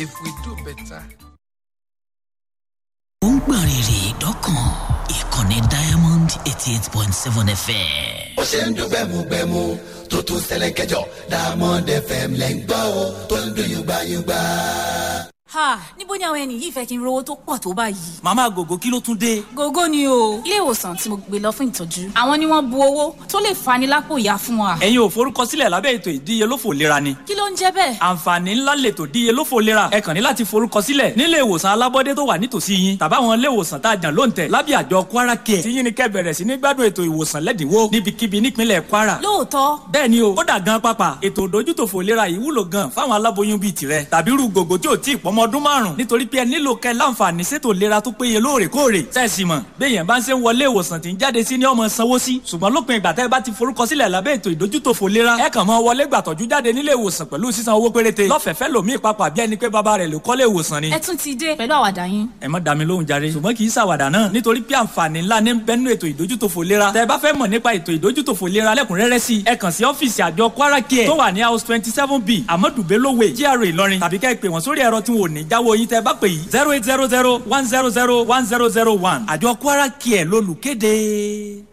if we do better. ó ń gbọ̀n rìrì dọ́kàn ìkànnì diamond eighty eight point seven fm. ó ṣe ń dún gbẹmugbẹmu tó tún ṣẹlẹ̀ kẹjọ diamond fm lẹ́ ń gbọ́ o tó ń dún yùgbàyùgbà. ha níbo ni àwọn ẹni yìí fẹ́ kí n rówó tó pọ̀ tó báyìí. màmá gògó kí ló tún dé. gógó ni o ilé ìwòsàn tí mo gbé lọ fún ìtọ́jú àwọn ni wọ́n bu owó tó lè fani lápò ìyá fún wa. ẹ̀yin ò forúkọsílẹ̀ lábẹ́ ètò ìdíyelófò lera ni. kí ló ń jẹ́ bẹ́ẹ̀. àǹfààní ńlá lètò ìdíyelófò lera ẹ kàn ní láti forúkọsílẹ̀ nílé ìwòsàn alábọ́dé tó wà nítòsí yín tàbáwọn ilé ìwòsàn tá a jàn ló ń tẹ̀ lábẹ́ àjọ kwara care tí yín ni kẹ́ bẹ̀rẹ̀ sí ní gbádùn ètò ìwòsàn lẹ́dínwó níbikíbi nípínlẹ̀ kwara. lóòótọ́ bẹ́ẹ̀ ni o ó dà gan pápá ètò ìdójútòfò ìlera yìí wúlò gan fáwọn aláboyún bíi tirẹ̀ tàbí irú gògó tí ò tí ì pọ́mọ ọdún márùn nítorí pé ẹ nílò kẹ́ láǹfààní sétò ìlera tó péye lóòrèkóòrè sẹ́ẹ̀sì mọ̀ béèyàn bá ń ṣe ń wọlé ìwòsàn tí ń jáde sí ní ọmọ sanwó sí ṣùgbọ́n lópin ìgbà tẹ́ ẹ bá ti forúkọsílẹ̀ lábẹ́ ètò ìdójútòfò ìlera ẹ kàn mọ́ wọlé gbàtọ́jú jáde nílé ìwòsàn pẹ̀lú sísan owó péréte lọ́fẹ̀ẹ́fẹ́ lòmíì papà bí ẹni pé bàbá rẹ̀ ló kọ́lé ìwòsàn ni. ẹ tún ti dé pẹ̀lú àwàdà yín. ẹ má dá mi lóhùn jàre ṣùgbọ́n kì í ṣàwàdà náà nítorí pé àǹfààní ńlá ní bẹ́nu ètò ìdójútòfò ìlera tẹ́ ẹ bá fẹ́ mọ̀ nípa ètò ìdójútòfò ìlera lẹ́kùnrẹ́rẹ́ sí ẹ kàn sí ọ́fíìsì àjọ kwara care tó wà ní house twenty seven b amadu bellowe gra ìlọrin tàbí kẹ́ ẹ pè wọ́n sórí ẹ̀rọ tí wọn ò ní jáwọ́ yín tẹ́ ẹ bá pè yìí zero eight zero zero one zero zero one zero zero one àjọ kwara care lólùkéde.